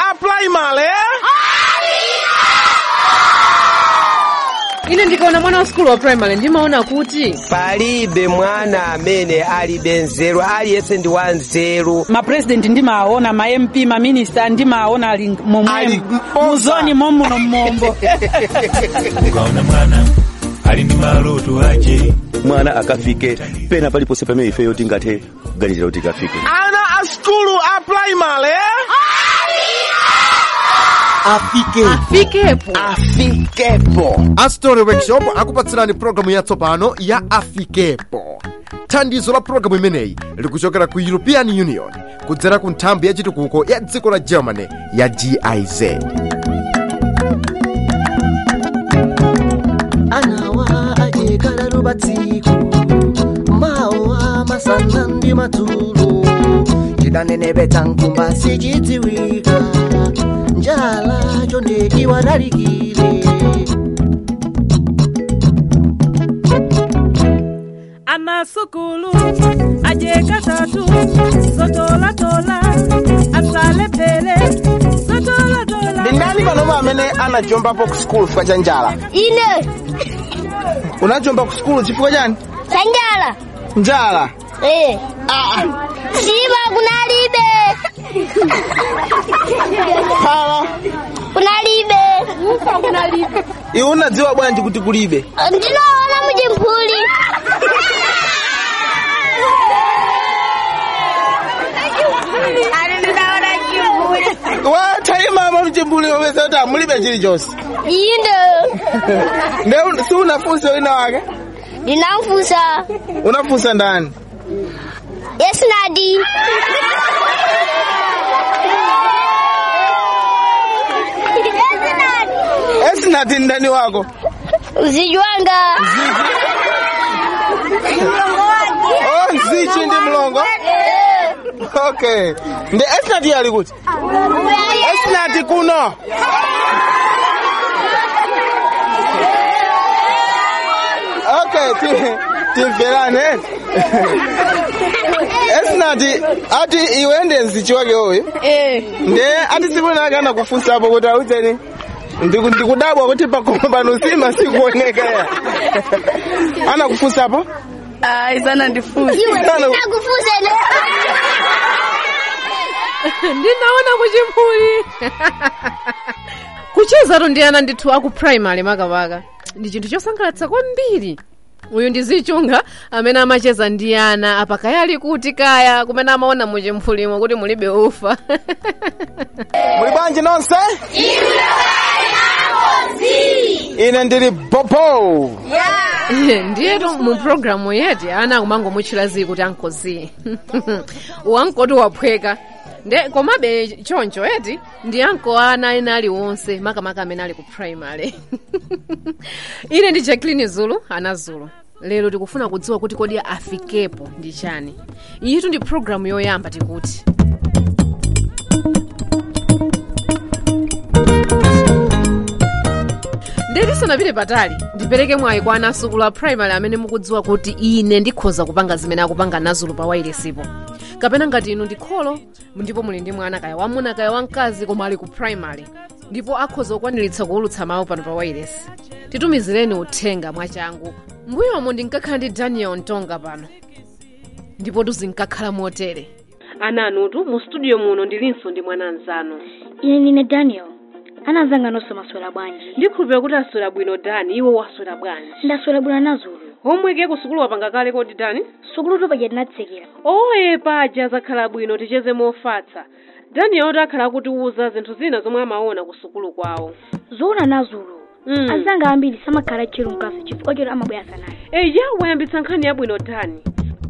a primary ine ndikaona mwana wa skulu wa primary ndimaona kuti palibe mwana amene alibe nzeru aliyense ndi wa nzeru mapresident ndimaona ma mp maminista ndimaona ali Ali momwemo mposa. muzoni momuno mmombo ukaona mwana ali ndi maloto ache mwana akafike pena paliponse pamene ifeyo tingathe kuganizira kuti ikafike ana a skulu a primary afikepo afikepo astori workshop akupatsirani programu yatsopano ya afikepo thandizo la programu imeneyi likuchokera ku european union kudzera ku nthambi ya chitukuko ya dziko la germany ya giz anawa ajekala lubatsiku mawa masana ndi madzulo chidanenepetsa nkumba sichidziwika njala chonde iwadalikire amasukulu ajekatatu zotolatola asalepele zotolatola ndi ndani panopa amene anajombapo ku skulu chifukwa cha njala ine unajomba ku skulu chifukwa chani sanjala njala eh sima kunalibe phala kunalibe iwe unadziwa bwanji kuti kulibe ndinaona mujimphuli wathaimama mchimbuli wopeza kuti amulibe chilichonse inde nde si unafunsa wina wake ndinamfusa unafunsa ndani yesinadi esinati ndani wako uzijwanga oh nzichi ndi mlongo okay ndi esinati ali kuti esinati kuno okay ti- timverane esinati ati iwe ndi nzichi wake oyo nde ati siku lake anakufunsapo kuti audzeni Ndiku- ndikudabwa kuti pakoma pano sima sikuoneka ya anakufunsapo aizana ndifunza ndakufuse ne ndinaona kuchiphuli kuchezatu ndi ana ndithu aku primary makapaka ndi chinthu chosangalatsa kwambiri uyu ndi zichunga amene amacheza ndi ana apakaya ali kuti kaya kumene amaona muchimphulimo kuti mulibe ufa muli bwanji nonse ine ndili bobo ndiyetu mu programu yeti ana akumangomutchula zii kuti ankozi wankoti waphweka nde komabe choncho eti ndi anko ana ena aliwonse makamaka amene ali ku primary ine ndi jacklin zulu ana zulu lero tikufuna kudziwa kuti kodi afikepo ndi chani iyitu ndi programu yoyamba tikuti ndetisanapite patali ndipereke mwayi kwa anasukulu a primary amene mukudziwa kuti ine ndikhoza kupanga zimene akupanga nazulu pa wairesipo kapena ngati inu ndi kholo ndipo muli ndi mwana kaya wamuna kaya wamkazi koma ali ku primary ndipo akhoza kukwaniritsa kuwulutsa mawu pano pa wairesi titumizireni uthenga mwachangu mbuyomo ndinkakhala ndi daniel ntonga pano ndipo tuzinkakhala motere ananutu mu studio muno ndilinso ndi mwana anzanu ine ndine daniel anazanga nonse maswera bwanji ndikhulupira kuti aswera bwino dani iwo waswera bwanji ndaswera bwino nazulu homweke ku sukulu wapanga kale kodi dani sukulu topaja tinatsekera oye paja zakhala bwino ticheze mofatsa daniel oti akhala akutiwuza zinthu zina zomwe amaona ku sukulu kwawo zoona nazulu Mm. azanga ambiri samakhala tchero mkasi chifukwa choti amabwera sanayi eya wayambitsa nkhani yabwino dani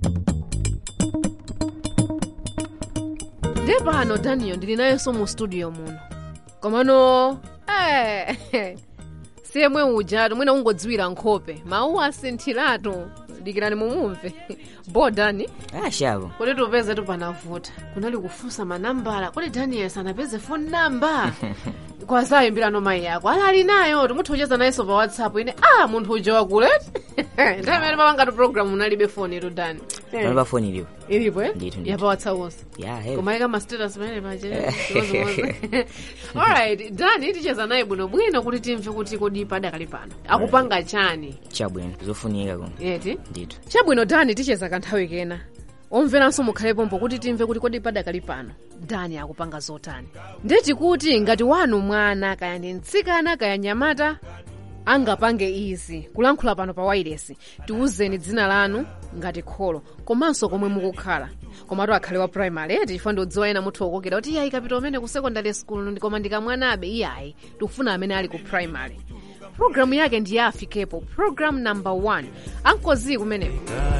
nde pano daniel ndili nayenso mu studio muno komano eh, siyemwe ujatu mwina ungodziwira nkhope mawu asinthiratu dikirani mumumve bo dani ashavo kuti tupeze tupanavuta kunali kufunsa manambala kuti daniel sanapeze phone number kwazayimbirano mayi yako anali nayo timutha kucheza nayenso pa whatsapp ine ah munthu uja wakuleti nthawi imene papangatu program unalibe foni yetu dani Eh. pano pa foni ilipo ilipo eh Ndithu, ndithu. yapawatsaonso ya hey. kumayika ma status pamene pache alright dani ticheza naye bwinobwino kuti timve kuti kodi padakali pano akupanga chani chabwino zofunika kuno eti ndithu chabwino dani ticheza kanthawi kena omveranso mukhalepo kuti timve kuti kodi padakali pano dani akupanga zotani ndeti kuti ngati wanu mwana kaya ndi mtsikana kaya nyamata angapange izi kulankhula pano pa wailesi tiwuzeni dzina lanu ngati kholo komanso komwe mukukhala komatu akhale wa primary eti chifukwa ndiodziwa ena muthu okokera kuti iyayi kapita umene ku secondary school koma ndikamwanabe iyayi tikufuna amene ali ku primary programu yake ndi ya afikepo program number 1 ankozi kumeneko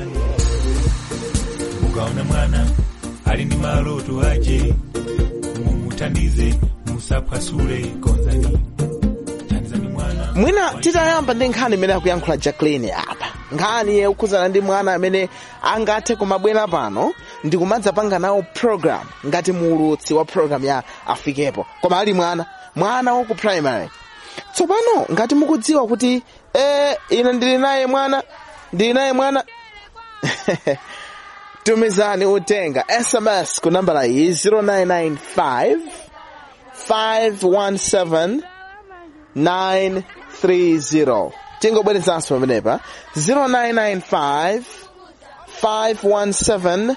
mukaona mwana ali ndi maloto ache mumuthandize musaphwasule konzani thandizani mwana mwina titayamba ndi nkhani imene akuyankhula jacqueline apa nkhani yokhudzana ndi mwana amene angathe kumabwera pano ndi kumadzapanga nawo program ngati muulutsi wa program ya afikepo koma ali mwana mwana waku primary tsopano ngati mukudziwa kuti eh, ine ndili naye mwana ndili naye mwana tumizani uthenga sms ku nambala iyi 0995 517 930 tingobwerezanso pamenepa 0995 517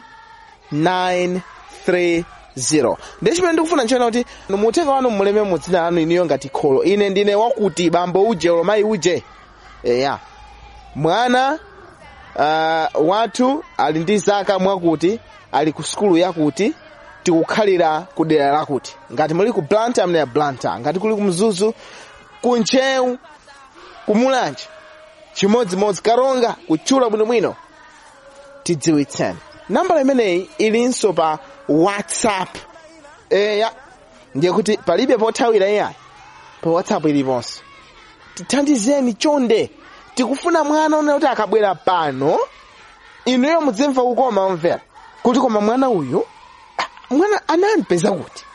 930 ndi chimene ndikufuna nchona kuti muthenga wanu muleme mu dzina lanu iniyo ngati kholo ine ndine wakuti bambo uje olo mayi uje eya mwana uh, wathu ali ndi zaka mwakuti ali ku sukulu yakuti tikukhalira ku dera lakuti ngati muli ku blanta amene ya blanta ngati kuli ku mzuzu ku nchewu ku mulanje chimodzimodzi karonga kutchula bwinobwino tidziwitseni nambala imeneyi ilinso pa whatsapp eya ndiye kuti palibe pothawira iyayi pa whatsapp iliponso tithandizeni chonde tikufuna mwana one kuti akabwera pano inuyo mudzimva kukoma omvera kuti koma mwana uyu ah, mwana anampeza kuti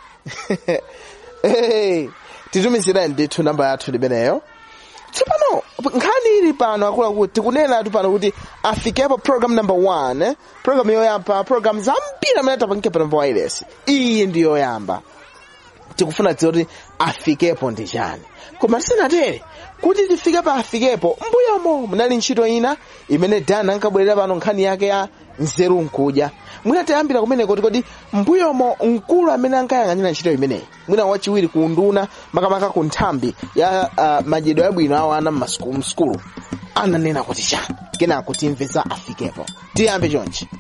hey, titumizirani ndithu namba yathu limeneyo tsopano nkhani ili pano akuluakulu tikunena tu pano kuti afikepo program number one eh? program yoyamba program zambiri amene tapangike pano pa wireless iyi ndi yoyamba tikufuna dziwa kuti afikepo ndi chani koma tisanatere kuti tifike pa afikepo mbuyomo munali ntchito ina imene dana ankabwerera pano nkhani yake ya nzeru nkudya mwina tayambira kumeneko kuti kodi mbuyomo mkulu amene ankayang'anira ntchito imeneyi mwina wachiwiri ku nduna makamaka ku nthambi ya uh, madyedwe abwino awo ana mmasukulu ananena kuti chani kenako timve za afikepo tiyambe chonchi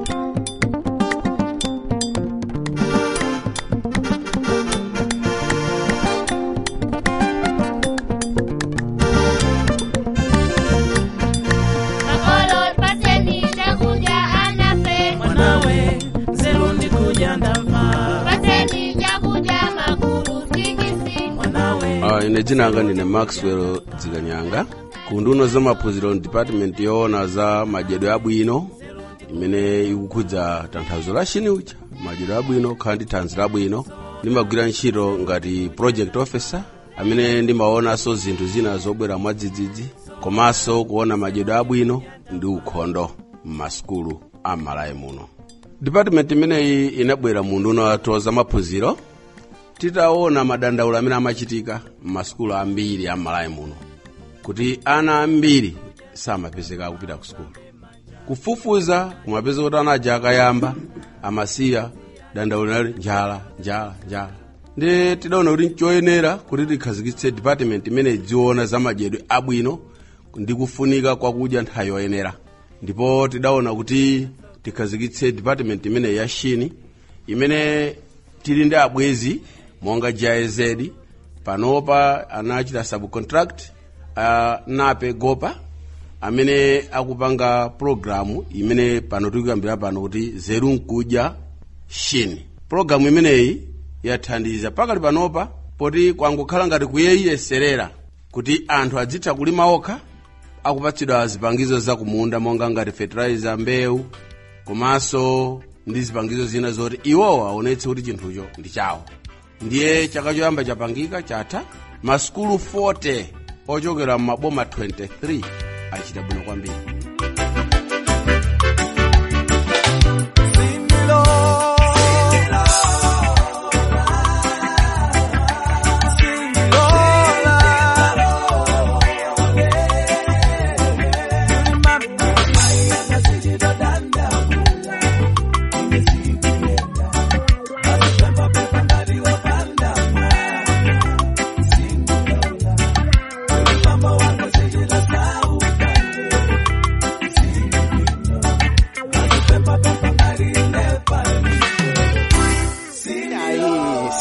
Makolo paseni chakudya anafe mwanawe nzeru ndikuja ndamva paseni chakudya makulu sikisi mwanawe Uh, ine dzina langa ndine maxwell dzikanyanga ku nduna za maphunziro department yoona za madyedwe abwino imene ikukhudza tanthauzo la chiniucha madyedwe abwino khala ndi thanzi labwino ndimagwira ntchito ngati project officer amene ndimaonanso zinthu zina zobwera mwadzidzidzi komanso kuona madyedwe abwino ndi ukhondo m'masukulu a malawi muno department imeneyi inabwera mu nduna wathu za maphunziro titaona madandaulo amene amachitika m'masukulu ambiri a malawi muno kuti ana ambiri samapezeka kupita ku sukulu kufufuza kumapeza kuti ana aja akayamba amasiya dandaulo nali njala njala njala ndi tidaona kuti nchoyenera kuti tikhazikitse department imene idziona za madyedwe abwino ndi kufunika kwakudya nthawi yoyenera ndipo tidaona kuti tikhazikitse department imene ya shini imene tili ndi abwezi monga giz panopa anachita subcontract uh, nape gopa amene akupanga programu imene pano tikuyambira pano kuti zeru nkudya shini programu imeneyi yathandiza pakali panopa poti kwangokhala ngati kuyeyeserera kuti anthu adzitha kulima okha akupatsidwa zipangizo za kumunda monga ngati fertilizer mbewu komanso ndi zipangizo zina zoti iwowo aonetse kuti chinthucho ndi chawo ndiye chaka choyamba chapangika chatha masukulu 40 ochokera m'maboma 23 achita bwino kwambiri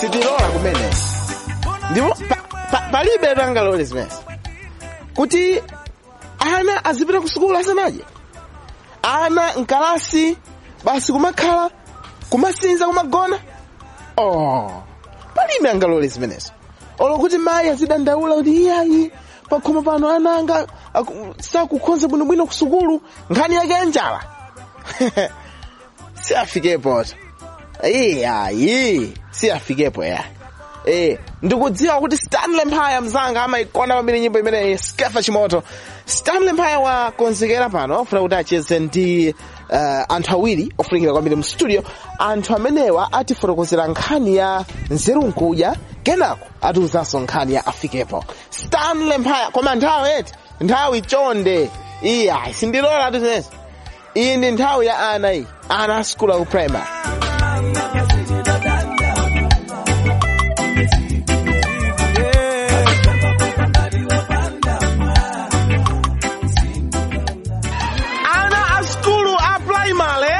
sitilola kumene ndipo pa- pa- palibe tangalole zimenezi kuti ana azipita ku sukulu asanaje ana mkalasi basi kumakhala kumasinza kumagona oh palibe angalole zimenezo olo kuti mayi azidandaula kuti iyayi pakhomo pano ananga aku- sakukhonza bwinobwino ku sukulu nkhani yake ya njala siafikepo iyayi siafikepo ya Eh, ndikudziwa kuti stanley mphaya mzanga amaikona pambiri nyimbo imeneyi skefa chimoto stanley mphaya wakonzekera pano ofuna kuti acheze ndi uh, anthu awiri ofunikira kwambiri mu studio anthu amenewa atifotokozera nkhani ya nzeru nkudya kenako atiuzanso nkhani ya afikepo stanley mphaya koma nthawi eti nthawi chonde iya sindilola atizinezi iyi ndi nthawi ya ana iyi ana a skulu aku primary ana a skulu a primary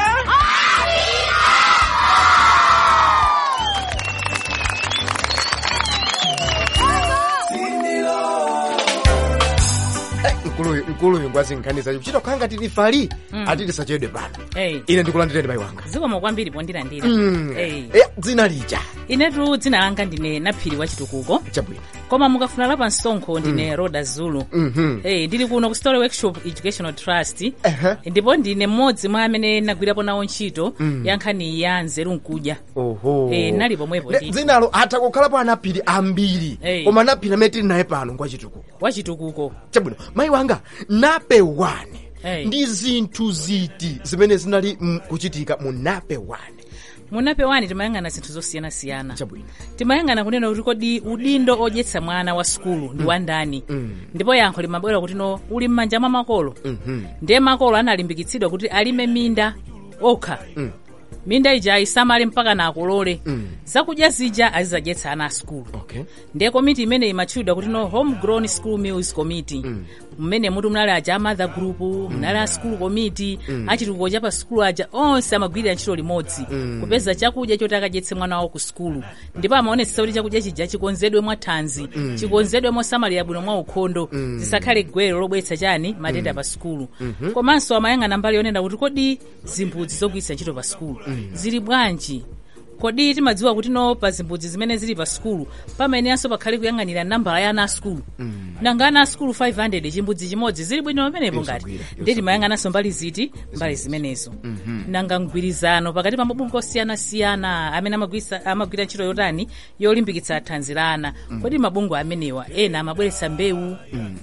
mkuluyu mkuluyu ngwazinkhaniza kuchita kukhala ngati lifali ati lisachedwe pano Hey. ine ndikulandireni mayi wanga zikomo kwambiri pondilandira Mm. hey. Eh, dzina lija inetu dzina langa ndine naphiri wa chitukuko chabwino koma mukafuna lapa msonkho ndine roda zulu Mhm. hey, ndili kuno ku story workshop educational trust ndipo ndine mmodzi mwa amene nagwirapo nawo ntchito Mm. ya nkhani ya nzeru nkudya oho Eh, nali pomwepo Ne, ndithu. dzinalo atha kukhalapo anaphiri ambiri Eh. koma naphiri amene tili naye pano ngwachitukuko wachitukuko chabwino mayi wanga nape wane Hey. ndi zinthu ziti zimene zinali mm, kuchitika mu nape wane munape wani timayang'ana zinthu zosiyanasiyana chabwino timayang'ana kunena kuti kodi udindo odyetsa mwana wa sukulu ndi wa ndani ndipo yankho limabwera kuti no uli m'manja mwa makolo Mhm. ndiye makolo analimbikitsidwa kuti alime minda okha Mm. minda ija ayisamale mpaka na akolole Mm. zakudya zija azizadyetsa ana a sukulu okay ndiye komiti imene imatchulidwa kuti no homegrown school meals committee mmene muti munali aja a mother group munali a school committee Mm. achitukuko cha pa sukulu aja onse amagwirira ntchito limodzi Mm. kupeza chakudya choti akadyetse mwana wawo ku sukulu ndipo amaonetsa kuti chakudya chija chikonzedwe mwa thanzi Mm. chikonzedwe mosamalira bwino mwa ukhondo Mm. zisakhale gwero lobweretsa chani matenda pa sukulu Mhm. komanso amayang'ana mbali yonena kuti kodi zimbudzi zogwiritsa ntchito pa sukulu zili bwanji kodi timadziwa kuti no pa zimbudzi zimene zili pa sukulu pamenenso pakhale kuyang'anira nambala ya ana a sukulu nanga ana a sukulu 500 chimbudzi chimodzi zili bwino pamenepo ngati Yosagwira, ndiye timayang'ananso mbali ziti mbali zimenezo nanga mgwirizano pakati pa mabungwe osiyanasiyana amene amagwisa- amagwira ntchito yotani yolimbikitsa thanzi la ana kodi mabungwe amenewa ena amabweretsa mbewu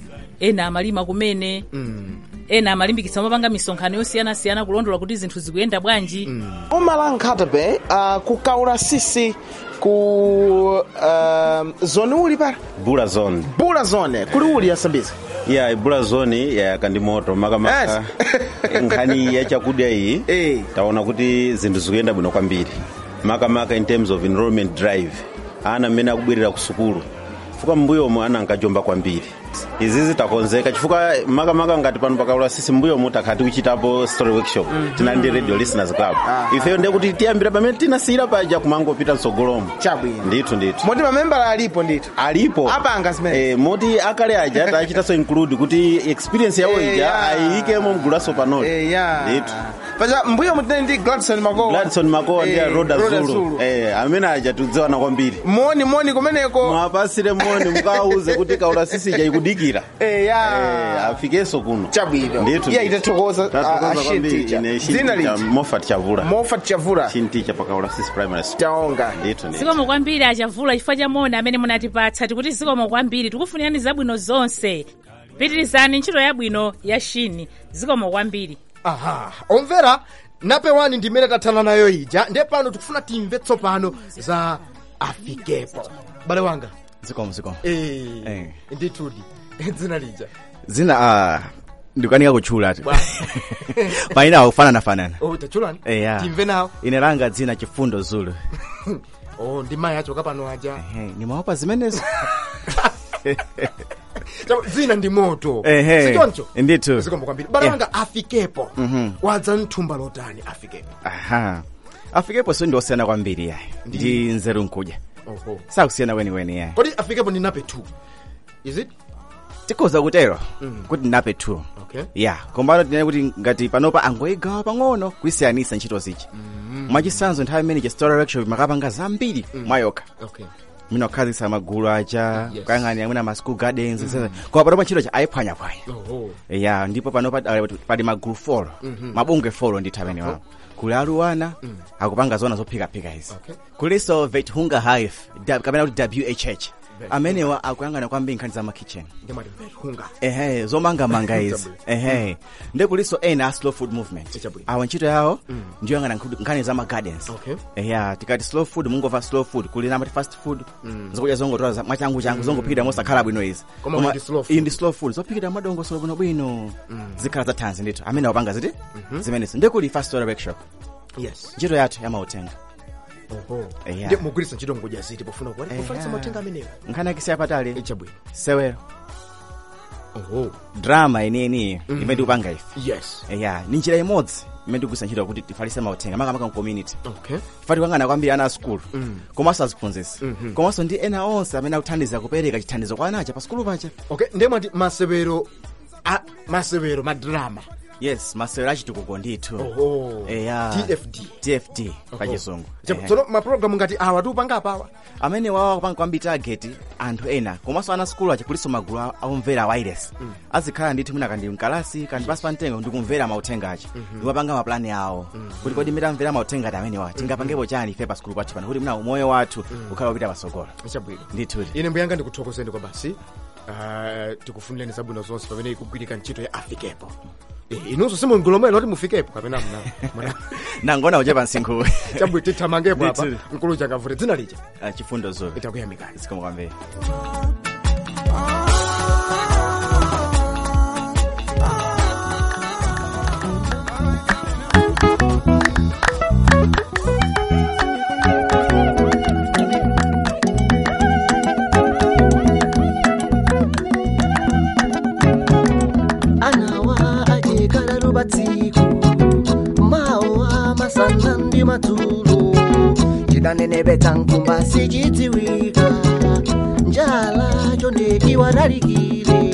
ena amalima kumene ena amalimbikitsa mapanga misonkhano yosiyanasiyana kulondola kuti zinthu zikuyenda bwanji umalankhata be uh, kukaula sisi ku uh, zone uli para bula zone bula zone kuli uli yasambisa ya ibula zone yayaka ndi moto makamaka nkhani ya chakudya iyi taona kuti zinthu zikuyenda bwino kwambiri makamaka in terms of enrollment drive ana amene akubwerera ku sukulu chifukwa m'mbuyomu ana ankajomba kwambiri izi zitakonzeka chifukwa makamaka ngati pano pakaula sisi m'mbuyomu takhala tikuchitapo story workshop tinali ndi radio listeners club ifeyo ndiye kuti tiyambira pamene tinasiyira paja kumangopita mtsogolomo chabwino ndithu ndithu moti mamembala alipo ndithu alipo apanga zimene eh, moti akale aja tachitanso include kuti experience yawo Eh, ija ya. ayiyikemo mgulaso panoli Eh, ya. ndithu paja mbuyo mutine ndi gladson makowa gladson makowa ndi Eh, roda Roda zulu Zulu. eh, amene aja tidziwana kwambiri moni moni kumeneko mwapasire moni mukawuze kuti kaula sisi ija ikudikira eh, ya eh, afikenso kuno chabwino ndithu iya itathokoza Tathokoza a kwambiri. shinticha Ine dzina Shinticha liti Moffat chavula Moffat chavula shinticha pakaula sisi primary school taonga ndithu ndithu zikomo kwambiri achavula chifukwa cha moni amene munatipatsa tikuti zikomo kwambiri tikufunirani zabwino zonse pitirizani ntchito yabwino ya shini zikomo kwambiri aha omvera nape wani ndimene tathana nayo ija ndiye pano tikufuna timve tsopano za afikepo bale wanga zikomo zikomo eh, Eh. ndithudi dzina lija zina ah, ndikukanika kutchula ati Bwa. paina akufanana fanana oh tachulani Eh, ya. timve nawo ine langa dzina chifundo zulu oh ndi mayi achoka pano aja Eh, nimaopa zimenezo Chabo, dzina ndi moto Ehe, sichoncho ndithu. zikomo kwambiri bale Yeah. wanga afikepo Mhm. wadza mthumba lotani afikepo aha afikepo so ndiosiyana kwambiri yayi ndi nzeru nkudya Oho. sakusiyana weniweni yeah. kodi afikepo ndi nape 2 is it tikhoza kutero Mm. kuti nape 2 okay ya kombano tinene kuti ngati panopa angoigawa pang'ono kuisiyanisa ntchito zichi mwachisanzo nthawi imene cha story workshop makapanga zambiri mwayokha okay mina kukhazikitsa magulu aja Yes. kuyang'anira mwina ma school gardens mm. koma panopa ntchito cha ayiphwanyaphwanya oho ya ndipo panopa uh, pali magulu folo Mhm. mabungwe folo ndithu amene wawo kuli aluwana akupanga zona zophikaphika izi Okay. kuliso vet hunger hive da- kapena kuti whh amenewa akuyang'ana kwambiri nkhani za makitchen ndimati hunga ehe zomangamanga izi Chabwino. ehe ndi kuliso ena a slow food movement Chabwino. awo ntchito yawo Mm. ndiyo yang'ana nkhudu- nkhani za magardens Okay. eya tikati slow food mungova slow food kuli namati fast food Mm. zokudya zongotola za- mwachangu changu zongophikira mosakhala bwino izi Koma Koma ndi slow food. iyi ndi slow food zophikira madongosolo bwinobwino Mm. zikhala za thanzi ndithu amene awapanga ziti Mhm. zimenezo ndi kuli fast order workshop yes ntchito yathu yamautenga oho Eya. ndi mugwiritsa ntchito ngodya ziti pofuna kuwali Eya. kufanisa mauthenga amenewa nkhani yakisiya patali ichabwino sewero oho drama ineyi Mhm. imene tikupanga ife yes eya ni njira imodzi imene tikugwiritsa ntchito kuti tifalitse mauthenga makamaka mu community okay fati kuyang'ana kwambiri ana a skulu Mm. komanso aziphunzitsi Mhm. komanso ndi ena onse amene akuthandiza kupereka chithandizo kwa anacha pa skulu pacha okay ndiye mwati masewero a masewero madrama yes masewero achitukuko ndithu oho eya tfd tfd pachizungu Chabu- tsono mapulogalamu ngati awa tiupanga apawa amene wawa kupanga kwambiri target anthu ena komanso ana skulu acha kuliso magulu a- akumvera wireless Mm. azikhala ndithu mwina kandi mkalasi kandi pasi pa mtengo ndikumvera mauthenga acha Mhm. ndiwapanga maplani awo kuti kodi mmene amvera mauthenga ati amenewa tingapangepo chani ife pa skulu pathu pano kuti mna umoyo wathu ukhala upita pasogolo chabwino ndithudi ine mbuyanga ndikuthokozeni kwa basi Ah, tikufunireni zabwino zonse pamene ikugwirika ntchito ya afikepo Eh, inunso simungulomwera kuti mufikepo kapena mna mna- nangona uche pa msinkhu chabwino tithamangepo apa Ndithu. mkulu chakavute dzina lija Ah, chifundo zobe itakuyamikani zikomo kwambiri anawa ajekala lubatsiku mawa masana ndi madzulo chidanenepetsa nkumba sichidziwika njala chondekiwa lalikire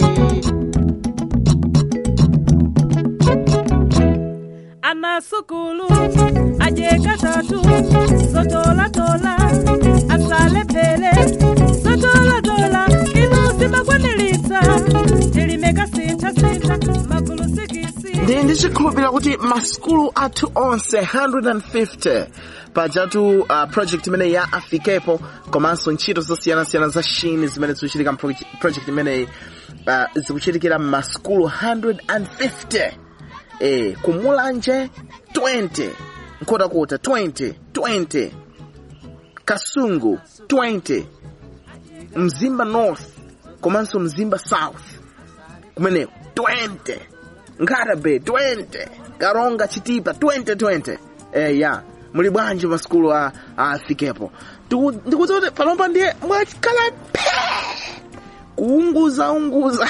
anasukulu ajeka tatu zotolatola asalepele zotolatola inu zimakwanilitsa tilimeka sinthasintha magulu sikisi ndi ndichikhulupirira kuti maskulu athu onse 150 pajatu uh, project imene ya afikepo komanso ntchito zosiyanasiyana za shini zimene zikuchitika mu proje- project imeneyi uh, zikuchitikira m'maskulu 150 eh, kumulanje 20 nkhotakota 20 20 kasungu 20 mzimba north komanso mzimba south kumeneko 20 nkatabe 20 karonga chitipa 2020 eh, ya muli bwanji maskulu a a afikepo Tiku- ndikuti kuti panopa ndiye mwakhala phe kuunguza unguza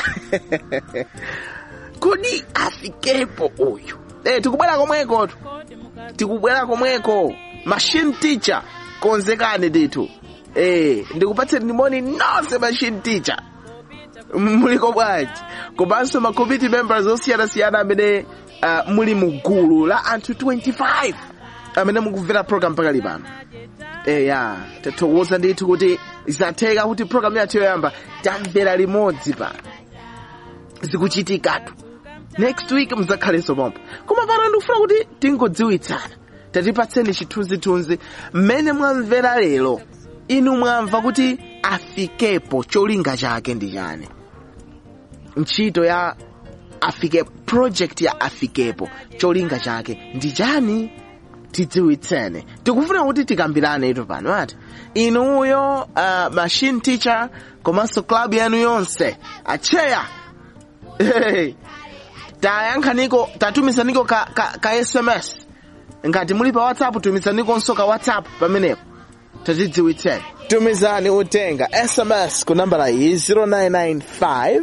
kodi afikepo uyu eh, tikubwera komweko tu tikubwera komweko machine teacher konzekani ndithu eh, ndikupatseni moni nonse machine teacher muliko bwanji komanso ma committee members osiyanasiyana amene uh, muli mu gulu la anthu 25 amene mukumvera program pakali pano eya tathokoza ndithu kuti zatheka kuti program yathu yoyamba tamvera limodzi pano zikuchitikatu next week muzakhalenso pompo koma pano ndikufuna kuti tingodziwitsana tatipatseni chithunzithunzi mmene mwamvera lero inu mwamva kuti afikepo cholinga chake ndi chani ntchito ya afikepo project ya afikepo cholinga chake ndi chani tidziwitsene tikufuna kuti tikambirane ito pano ati inuyo uh, machine teacher komanso club yanu yonse acheya hey, tayankhaniko tatumizaniko ka, ka, ka sms ngati muli pa whatsapp tumizanikonso ka whatsapp pamenepo tatidziwitseni tumizani utenga sms ku nambala iyi 0995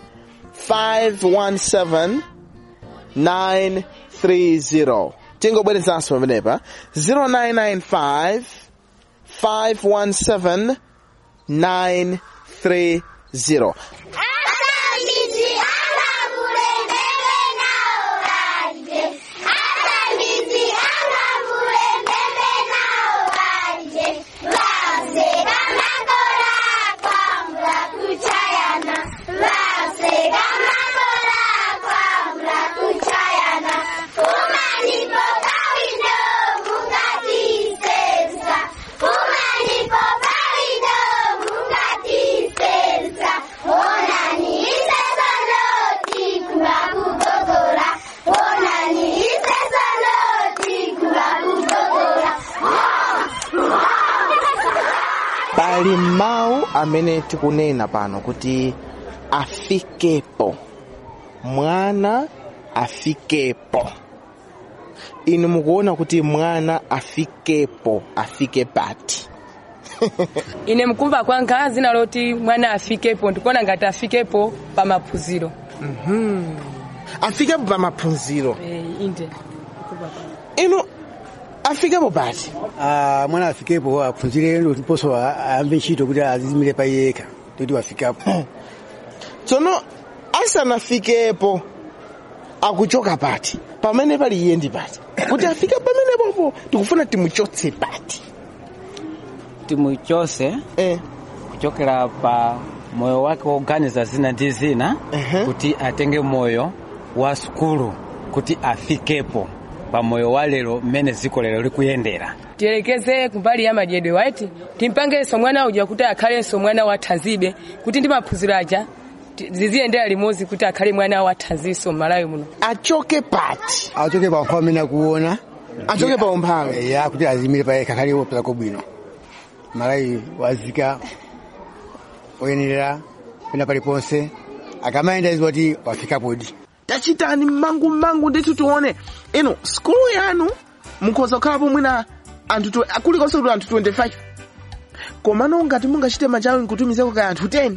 517 930 tingobwerezanso pamenepa 0995 517 930 pali mawu amene tikunena pano kuti afikepo mwana afikepo inu mukuona kuti mwana afikepo afike pati ine mkumva kwanga zina loti mwana afikepo ndikuona ngati afikepo pa maphunziro Mhm. afikepo pa maphunziro Eh, inde inu afikepo pati Ah, mwana afikepo aphunzire ndiponso ayambe ntchito kuti azizimire pa yekha toti wafikapo tsono asanafikepo akuchoka pati pamene pali iye ndi pati kuti afike pamenepopo tikufuna timuchotse pati timuchose kuchokera pa moyo wake woganiza zina ndi zina kuti atenge moyo wa sukulu kuti afikepo pa moyo wa lero mmene dziko lero likuyendera tiyelekeze kumbali ya madyedwe waiti timpangenso mwana uja kuti akhalenso mwana wa thanzibe kuti ndi maphunziro aja ti- ziziyendera limodzi kuti akhale mwana wa thanzinso m'malawi muno achoke pati achoke pa mphawi amene akuona Achoke pa umphawi. ya kuti azimire pa yekha akhale wopeza kobwino malawi wazika oyenera pena paliponse akamayenda izi kuti wafikapodi tachitani mmangu mmangu ndithu tione inu skulu yanu mukhoza kukhalapo mwina anthu tw- kulikonse kuti anthu 25 komano ngati mungachite machawi nkutumizeko kaya anthu 10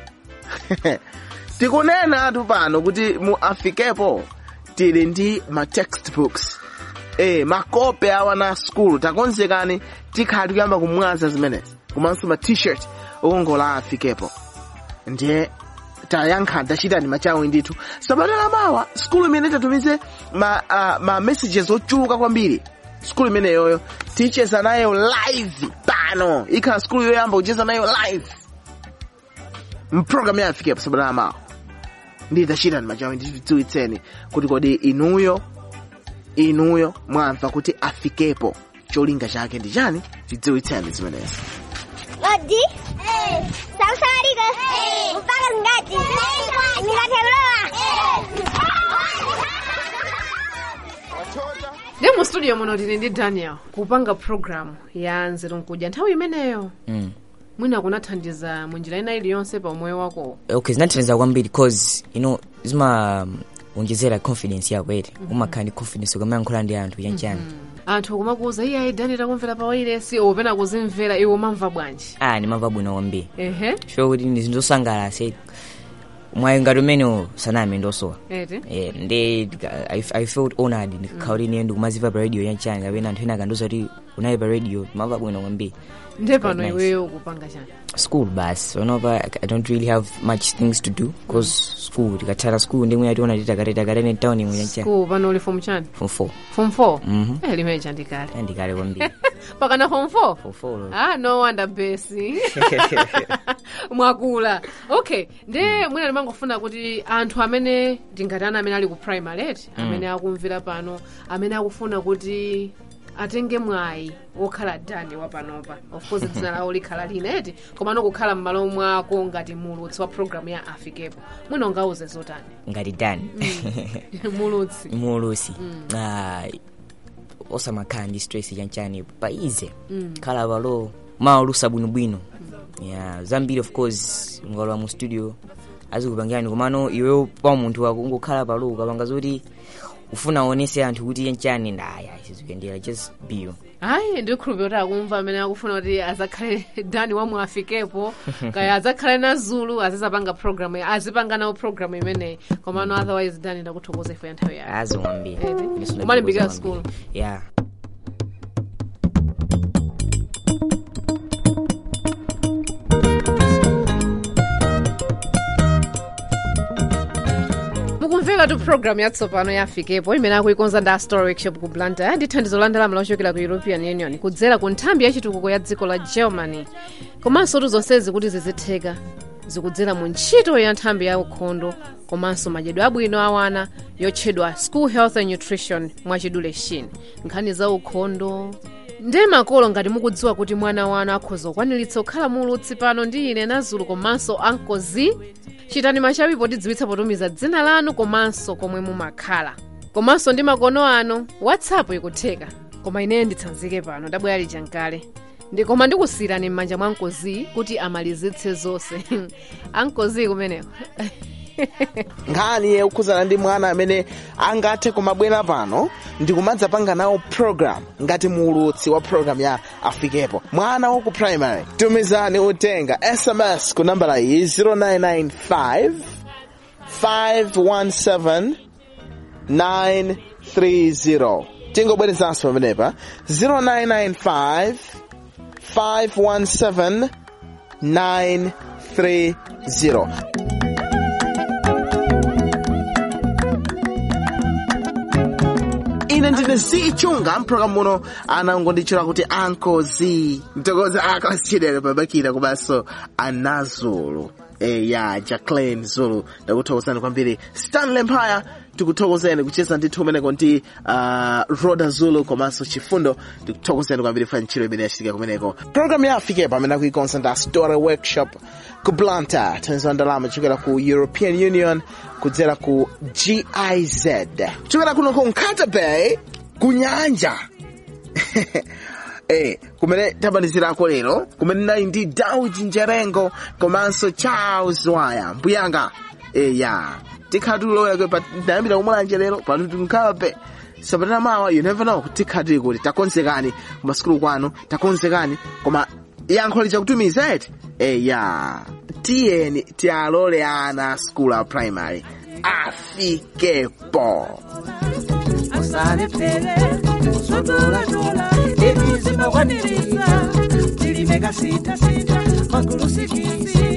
tikunena anthu pano kuti mu afikepo tili ndi ma textbooks eh makope awa na skulu takonzekani tikhali kuyamba kumwaza zimenezi komanso ma t-shirt okongola afikepo ndiye tayankha tachitani machawi ndithu sabata lamawa skulu imene tatumize ma, uh, ma messages ochuluka kwambiri skulu imeneyoyo ticheza nayo live pano ikhala skulu yoyamba kucheza nayo live mprogram ya afikepo sabata lamawa ndi tachitani machawi ndithu tidziwitseni kuti kodi inuyo inuyo mwamva kuti afikepo cholinga chake ndi chani tidziwitseni zimenezi Odi? Samsariko? Mpaka ngati? Nikateroa? ndi mu studio muno tili ndi daniel kupanga programu ya nzeru nkudya nthawi imeneyo Mm. mwina kunathandiza munjira ina iliyonse pa moyo wako okay zinathandiza kwambiri cause you know zimaonjezera confidence yako ere umakhala ndi confidence ukamayankhula ndi anthu chanchani anthu kumakuuza iye ayi daniel takumvera pa wailesi opena kuzimvera iwe umamva bwanji ah ndimamva bwino kwambiri ehe sure kuti ndi zinthu zosangalatsa mwayi ngati umene saname ndosowa eti Eh, ndi I, i felt honored ndikakhala kuti ine ndikumaziva pa radio chanchani kapena anthu ena akandiuza kuti unayi pa radio ndimamva bwino kwambiri nde pano Quite nice. iweyo ukupanga chani school basi whenever I, i don't really have much things to do because school tikathala school ndimwe ationa titakatetakatene town imwe chanchani ku pano uli form chani form four form 4 Mhm. eh limene chandikale ndikale kwambiri pakana form 4 Form four, Lord. ah no wonder basi mwakula okay nde mwina ndimangofuna kuti anthu amene tingati ana amene ali ku primary eti Mm. amene akumvera pano amene akufuna kuti atenge mwayi wokhala dani wapanopa of course dzina lawo likhala lina eti komano kukhala m'malo mwako ngati mulutsi wa programu ya afikepo mwina ungauze zotani ngati dani mulutsi mulusi Mm. Ah, osamakhala ndi stress chanchani paize Mm. khala palo maulusa bwinobwino yeah zambiri of course ngalowa mu studio azikupangirani komano iweyo pa munthu wako ungokhala palo ukapanga zoti ufuna aonese anthu kuti chanchani ndaya sizikuyendera just be you hayi ndikhulupirira kuti akumva amene akufuna kuti azakhale dani wamwe afikepo kaya azakhale na zulu azizapanga programu azipanga nawo programu imeneyi komano otherwise dani ndakuthokoza ifo ya nthawi yake azimwambia umalimbikira skulu yeah tu programu yatsopano yafikepo imene akuikonza ndi astor workshop ku blantyre ndi thandizo la ndalama lochokera ku european union kudzera ku nthambi yachitukuko ya dziko la germany komanso tu zonsezi kuti zizitheka zikudzera mu ntchito ya nthambi ya ukhondo komanso madyedwe abwino awana yotchedwa school health and nutrition mwachidule shin nkhani za ukhondo ndiye makolo ngati mukudziwa kuti mwana wanu akhoza kukwaniritsa kukhala mulutsi pano ndi ine nazulu komanso ankozi chitani machawi potidziwitsa potumiza dzina lanu komanso komwe mumakhala komanso ndi makono ano whatsapp ikutheka koma ineyo nditsanzike pano ndabwera lichankale ndi koma ndikusiyirani m'manja mwa ankozi kuti amalizitse zonse ankozi kumeneko nkhani yokhudzana ndi mwana amene angathe kumabwera pano ndikumadzapanga nawo program ngati muulutsi wa program ya afikepo mwana waku primary tumizani uthenga sms ku nambala iyi 0995 517 930 tingobwerezanso pamenepa 0995 517 930 ine ndine zichunga mpulogalamu muno anangonditchula kuti ankozi mtokozi akasiyidere pabakira komanso anazulu eya jaclin zulu ndakuthokozani kwambiri stanley mpaya tikuthokozeni kucheza ndithu umeneko ndi uh, roda zulu komanso chifundo tikuthokozeni kwambiri fa ntchito imene yachitika kumeneko programu ya afikepo amene akuikonza ndi story workshop ku blantyre thandizo la ndalama kuchokera ku european union kudzera ku giz kuchokera kuno ku nkata bay ku nyanja Eh, kumene tabanizirako lero kumene nali ndi daudi njerengo komanso charles waya mbuyanga eya tikhala tulowera ndayambira kumulanje lero pano tinkape sabata mawa you never know tikhala tili kuti takonzekani kumasukulu kwanu takonzekani koma yankho lichakutumiza eti eya tiyeni tialole ana skulu a primary afikepo usalephere zotolatola ibizima kwaniriza tilimeka sita sita magulu sikisi